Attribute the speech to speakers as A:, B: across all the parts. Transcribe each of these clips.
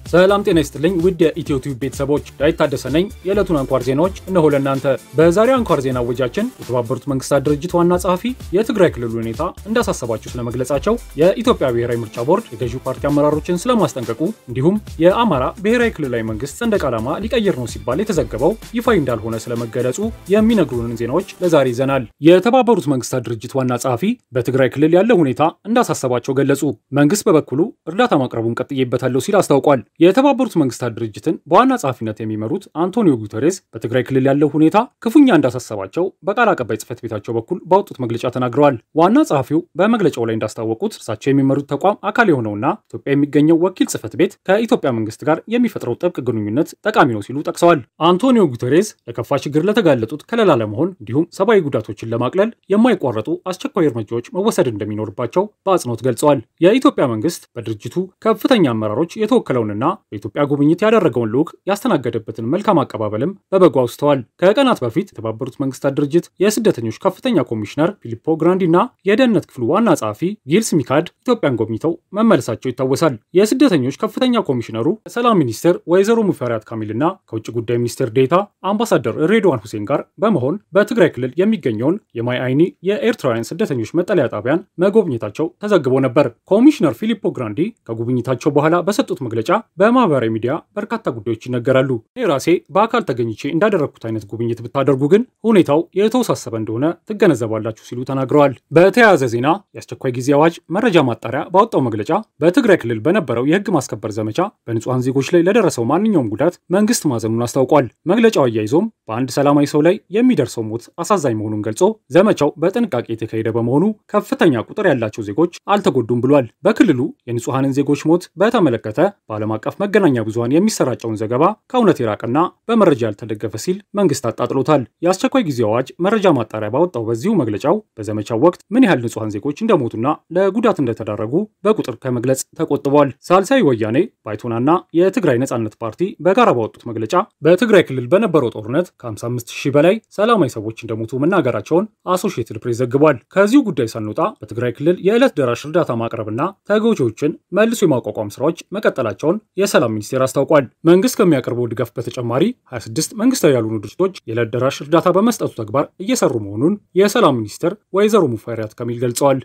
A: ሰላም ጤና ይስጥልኝ ውድ የኢትዮ ቲዩብ ቤተሰቦች ዳዊት ታደሰ ነኝ። የዕለቱን አንኳር ዜናዎች እነሆ ለእናንተ። በዛሬው አንኳር ዜና ወጃችን የተባበሩት መንግስታት ድርጅት ዋና ጸሐፊ የትግራይ ክልል ሁኔታ እንዳሳሰባቸው ስለመግለጻቸው፣ የኢትዮጵያ ብሔራዊ ምርጫ ቦርድ የገዢው ፓርቲ አመራሮችን ስለማስጠንቀቁ፣ እንዲሁም የአማራ ብሔራዊ ክልላዊ መንግስት ሰንደቅ ዓላማ ሊቀይር ነው ሲባል የተዘገበው ይፋዊ እንዳልሆነ ስለመገለጹ የሚነግሩንን ዜናዎች ለዛሬ ይዘናል። የተባበሩት መንግስታት ድርጅት ዋና ጸሐፊ በትግራይ ክልል ያለው ሁኔታ እንዳሳሰባቸው ገለጹ። መንግስት በበኩሉ እርዳታ ማቅረቡን ቀጥዬበታለሁ ሲል አስታውቋል። የተባበሩት መንግስታት ድርጅትን በዋና ጸሐፊነት የሚመሩት አንቶኒዮ ጉተሬስ በትግራይ ክልል ያለው ሁኔታ ክፉኛ እንዳሳሰባቸው በቃል አቀባይ ጽህፈት ቤታቸው በኩል ባወጡት መግለጫ ተናግረዋል። ዋና ጸሐፊው በመግለጫው ላይ እንዳስታወቁት እርሳቸው የሚመሩት ተቋም አካል የሆነውና ኢትዮጵያ የሚገኘው ወኪል ጽህፈት ቤት ከኢትዮጵያ መንግስት ጋር የሚፈጥረው ጥብቅ ግንኙነት ጠቃሚ ነው ሲሉ ጠቅሰዋል። አንቶኒዮ ጉተሬስ ለከፋ ችግር ለተጋለጡት ከለላ ለመሆን እንዲሁም ሰብአዊ ጉዳቶችን ለማቅለል የማይቋረጡ አስቸኳይ እርምጃዎች መወሰድ እንደሚኖርባቸው በአጽንኦት ገልጸዋል። የኢትዮጵያ መንግስት በድርጅቱ ከፍተኛ አመራሮች የተወከለውንና በኢትዮጵያ ጉብኝት ያደረገውን ልዑክ ያስተናገደበትን መልካም አቀባበልም በበጎ አውስተዋል። ከቀናት በፊት የተባበሩት መንግስታት ድርጅት የስደተኞች ከፍተኛ ኮሚሽነር ፊሊፖ ግራንዲ እና የደህንነት ክፍሉ ዋና ጸሐፊ ጊልስ ሚካድ ኢትዮጵያን ጎብኝተው መመለሳቸው ይታወሳል። የስደተኞች ከፍተኛ ኮሚሽነሩ ከሰላም ሚኒስትር ወይዘሮ ሙፈሪያት ካሚል እና ከውጭ ጉዳይ ሚኒስትር ዴታ አምባሳደር ሬድዋን ሁሴን ጋር በመሆን በትግራይ ክልል የሚገኘውን የማይ አይኒ የኤርትራውያን ስደተኞች መጠለያ ጣቢያን መጎብኘታቸው ተዘግቦ ነበር። ኮሚሽነር ፊሊፖ ግራንዲ ከጉብኝታቸው በኋላ በሰጡት መግለጫ በማህበራዊ ሚዲያ በርካታ ጉዳዮች ይነገራሉ። እኔ ራሴ በአካል ተገኝቼ እንዳደረግኩት አይነት ጉብኝት ብታደርጉ ግን ሁኔታው የተወሳሰበ እንደሆነ ትገነዘባላችሁ ሲሉ ተናግረዋል። በተያያዘ ዜና የአስቸኳይ ጊዜ አዋጅ መረጃ ማጣሪያ ባወጣው መግለጫ በትግራይ ክልል በነበረው የህግ ማስከበር ዘመቻ በንጹሐን ዜጎች ላይ ለደረሰው ማንኛውም ጉዳት መንግስት ማዘኑን አስታውቋል። መግለጫው አያይዞም በአንድ ሰላማዊ ሰው ላይ የሚደርሰው ሞት አሳዛኝ መሆኑን ገልጾ ዘመቻው በጥንቃቄ የተካሄደ በመሆኑ ከፍተኛ ቁጥር ያላቸው ዜጎች አልተጎዱም ብሏል። በክልሉ የንጹሐንን ዜጎች ሞት በተመለከተ በዓለም አቀፍ መገናኛ ብዙሃን የሚሰራጨውን ዘገባ ከእውነት የራቀና በመረጃ ያልተደገፈ ሲል መንግስት አጣጥሎታል። የአስቸኳይ ጊዜ አዋጅ መረጃ ማጣሪያ ባወጣው በዚሁ መግለጫው በዘመቻው ወቅት ምን ያህል ንጹሐን ዜጎች እንደሞቱና ለጉዳት እንደተዳረጉ በቁጥር ከመግለጽ ተቆጥቧል። ሳልሳይ ወያኔ ባይቶናና የትግራይ ነጻነት ፓርቲ በጋራ ባወጡት መግለጫ በትግራይ ክልል በነበረው ጦርነት ከ55 ሺህ በላይ ሰላማዊ ሰዎች እንደሞቱ መናገራቸውን አሶሺየትድ ፕሬስ ዘግቧል። ከዚሁ ጉዳይ ሳንወጣ በትግራይ ክልል የዕለት ደራሽ እርዳታ ማቅረብና ተጎጂዎችን መልሶ የማቋቋም ስራዎች መቀጠላቸውን የሰላም ሚኒስቴር አስታውቋል። መንግስት ከሚያቀርበው ድጋፍ በተጨማሪ 26 መንግስታዊ ያልሆኑ ድርጅቶች የዕለት ደራሽ እርዳታ በመስጠቱ ተግባር እየሰሩ መሆኑን የሰላም ሚኒስትር ወይዘሮ ሙፈሪያት ካሚል ገልጸዋል።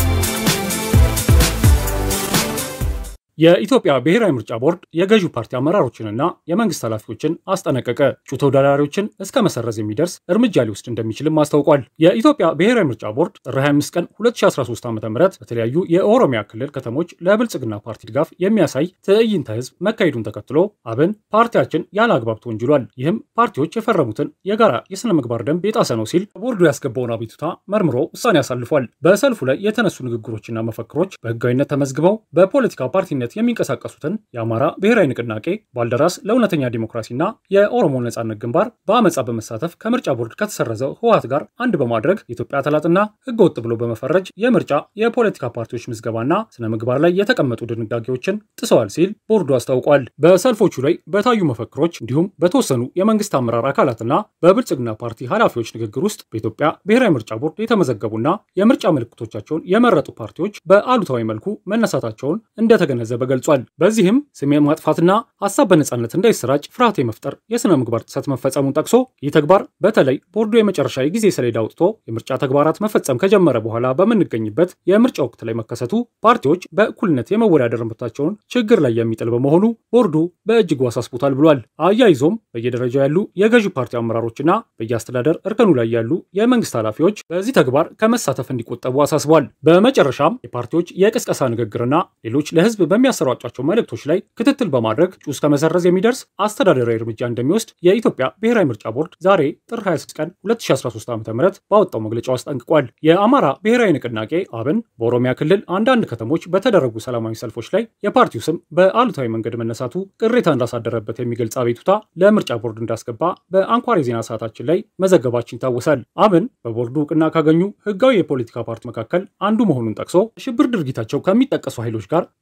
A: የኢትዮጵያ ብሔራዊ ምርጫ ቦርድ የገዢው ፓርቲ አመራሮችንና የመንግስት ኃላፊዎችን አስጠነቀቀ። እጩ ተወዳዳሪዎችን እስከ መሰረዝ የሚደርስ እርምጃ ሊወስድ እንደሚችልም አስታውቋል። የኢትዮጵያ ብሔራዊ ምርጫ ቦርድ ጥር 25 ቀን 2013 ዓ ም በተለያዩ የኦሮሚያ ክልል ከተሞች ለብልጽግና ፓርቲ ድጋፍ የሚያሳይ ትዕይንተ ህዝብ መካሄዱን ተከትሎ አብን ፓርቲያችን ያለ አግባብ ተወንጅሏል፣ ይህም ፓርቲዎች የፈረሙትን የጋራ የሥነ ምግባር ደንብ የጣሰ ነው ሲል ቦርዱ ያስገባውን አቤቱታ መርምሮ ውሳኔ አሳልፏል። በሰልፉ ላይ የተነሱ ንግግሮችና መፈክሮች በህጋዊነት ተመዝግበው በፖለቲካ ፓርቲ የሚንቀሳቀሱትን የአማራ ብሔራዊ ንቅናቄ፣ ባልደራስ ለእውነተኛ ዲሞክራሲና የኦሮሞ ነጻነት ግንባር በአመፃ በመሳተፍ ከምርጫ ቦርድ ከተሰረዘው ህወሓት ጋር አንድ በማድረግ የኢትዮጵያ ጠላትና ህገወጥ ብሎ በመፈረጅ የምርጫ የፖለቲካ ፓርቲዎች ምዝገባና ስነ ምግባር ላይ የተቀመጡ ድንጋጌዎችን ጥሰዋል ሲል ቦርዱ አስታውቋል። በሰልፎቹ ላይ በታዩ መፈክሮች እንዲሁም በተወሰኑ የመንግስት አመራር አካላትና በብልጽግና ፓርቲ ኃላፊዎች ንግግር ውስጥ በኢትዮጵያ ብሔራዊ ምርጫ ቦርድ የተመዘገቡና የምርጫ ምልክቶቻቸውን የመረጡ ፓርቲዎች በአሉታዊ መልኩ መነሳታቸውን እንደተገነዘበ ገልጿል። በዚህም ስም ማጥፋትና ሀሳብ በነጻነት እንዳይሰራጭ ፍርሃት የመፍጠር የሥነ ምግባር ጥሰት መፈጸሙን ጠቅሶ ይህ ተግባር በተለይ ቦርዱ የመጨረሻ የጊዜ ሰሌዳ አውጥቶ የምርጫ ተግባራት መፈጸም ከጀመረ በኋላ በምንገኝበት የምርጫ ወቅት ላይ መከሰቱ ፓርቲዎች በእኩልነት የመወዳደር መብታቸውን ችግር ላይ የሚጥል በመሆኑ ቦርዱ በእጅጉ አሳስቦታል ብሏል። አያይዞም በየደረጃው ያሉ የገዢ ፓርቲ አመራሮችና በየአስተዳደር እርከኑ ላይ ያሉ የመንግስት ኃላፊዎች በዚህ ተግባር ከመሳተፍ እንዲቆጠቡ አሳስቧል። በመጨረሻም የፓርቲዎች የቅስቀሳ ንግግርና ሌሎች ለህዝብ በሚያሰራጯቸው መልእክቶች ላይ ክትትል በማድረግ እጩ እስከ መሰረዝ የሚደርስ አስተዳደራዊ እርምጃ እንደሚወስድ የኢትዮጵያ ብሔራዊ ምርጫ ቦርድ ዛሬ ጥር 26 ቀን 2013 ዓ ም ባወጣው መግለጫው አስጠንቅቋል። የአማራ ብሔራዊ ንቅናቄ አብን በኦሮሚያ ክልል አንዳንድ ከተሞች በተደረጉ ሰላማዊ ሰልፎች ላይ የፓርቲው ስም በአሉታዊ መንገድ መነሳቱ ቅሬታ እንዳሳደረበት የሚገልጽ አቤቱታ ለምርጫ ቦርድ እንዳስገባ በአንኳር የዜና ሰዓታችን ላይ መዘገባችን ይታወሳል። አብን በቦርዱ እውቅና ካገኙ ህጋዊ የፖለቲካ ፓርቲ መካከል አንዱ መሆኑን ጠቅሶ ሽብር ድርጊታቸው ከሚጠቀሱ ኃይሎች ጋር በክፉ መነሳቱ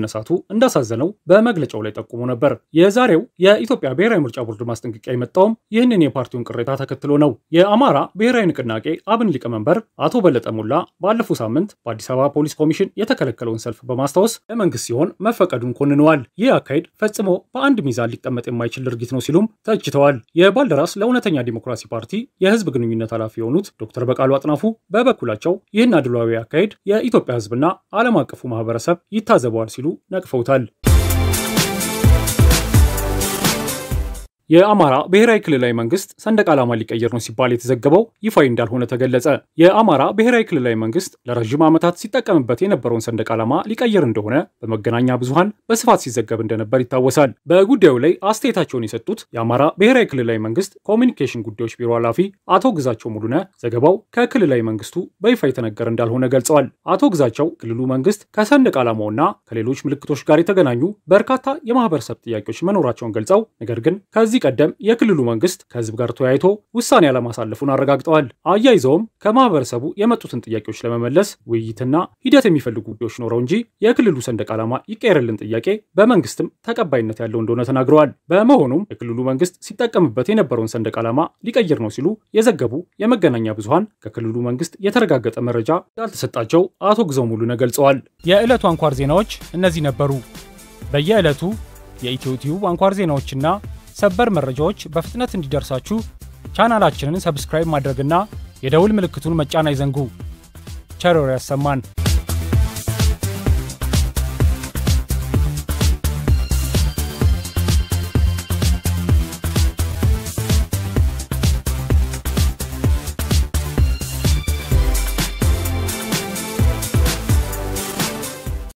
A: መነሳቱ እንዳሳዘነው በመግለጫው ላይ ጠቁሞ ነበር። የዛሬው የኢትዮጵያ ብሔራዊ ምርጫ ቦርድ ማስጠንቀቂያ የመጣውም ይህንን የፓርቲውን ቅሬታ ተከትሎ ነው። የአማራ ብሔራዊ ንቅናቄ አብን ሊቀመንበር አቶ በለጠ ሞላ ባለፈው ሳምንት በአዲስ አበባ ፖሊስ ኮሚሽን የተከለከለውን ሰልፍ በማስታወስ ለመንግስት ሲሆን መፈቀዱን ኮንነዋል። ይህ አካሄድ ፈጽሞ በአንድ ሚዛን ሊቀመጥ የማይችል ድርጊት ነው ሲሉም ተችተዋል። የባልደራስ ለእውነተኛ ዲሞክራሲ ፓርቲ የህዝብ ግንኙነት ኃላፊ የሆኑት ዶክተር በቃሉ አጥናፉ በበኩላቸው ይህን አድሏዊ አካሄድ የኢትዮጵያ ህዝብና ዓለም አቀፉ ማህበረሰብ ይታዘበዋል ሲሉ ነቅፈውታል። የአማራ ብሔራዊ ክልላዊ መንግስት ሰንደቅ ዓላማ ሊቀይር ነው ሲባል የተዘገበው ይፋዊ እንዳልሆነ ተገለጸ። የአማራ ብሔራዊ ክልላዊ መንግስት ለረዥም ዓመታት ሲጠቀምበት የነበረውን ሰንደቅ ዓላማ ሊቀይር እንደሆነ በመገናኛ ብዙሃን በስፋት ሲዘገብ እንደነበር ይታወሳል። በጉዳዩ ላይ አስተያየታቸውን የሰጡት የአማራ ብሔራዊ ክልላዊ መንግስት ኮሚኒኬሽን ጉዳዮች ቢሮ ኃላፊ አቶ ግዛቸው ሙሉነ ዘገባው ከክልላዊ መንግስቱ በይፋ የተነገረ እንዳልሆነ ገልጸዋል። አቶ ግዛቸው ክልሉ መንግስት ከሰንደቅ ዓላማውና ከሌሎች ምልክቶች ጋር የተገናኙ በርካታ የማህበረሰብ ጥያቄዎች መኖራቸውን ገልጸው ነገር ግን ከዚህ ቀደም የክልሉ መንግስት ከህዝብ ጋር ተወያይቶ ውሳኔ አለማሳለፉን አረጋግጠዋል። አያይዘውም ከማህበረሰቡ የመጡትን ጥያቄዎች ለመመለስ ውይይትና ሂደት የሚፈልጉ ጉዳዮች ኖረው እንጂ የክልሉ ሰንደቅ ዓላማ ይቀየርልን ጥያቄ በመንግስትም ተቀባይነት ያለው እንደሆነ ተናግረዋል። በመሆኑም የክልሉ መንግስት ሲጠቀምበት የነበረውን ሰንደቅ ዓላማ ሊቀይር ነው ሲሉ የዘገቡ የመገናኛ ብዙሃን ከክልሉ መንግስት የተረጋገጠ መረጃ እንዳልተሰጣቸው አቶ ግዘው ሙሉነ ገልጸዋል። የዕለቱ አንኳር ዜናዎች እነዚህ ነበሩ። በየዕለቱ የኢትዮ ቲዩብ አንኳር ዜናዎችና ሰበር መረጃዎች በፍጥነት እንዲደርሳችሁ ቻናላችንን ሰብስክራይብ ማድረግና የደውል ምልክቱን መጫን አይዘንጉ። ቸር ያሰማን።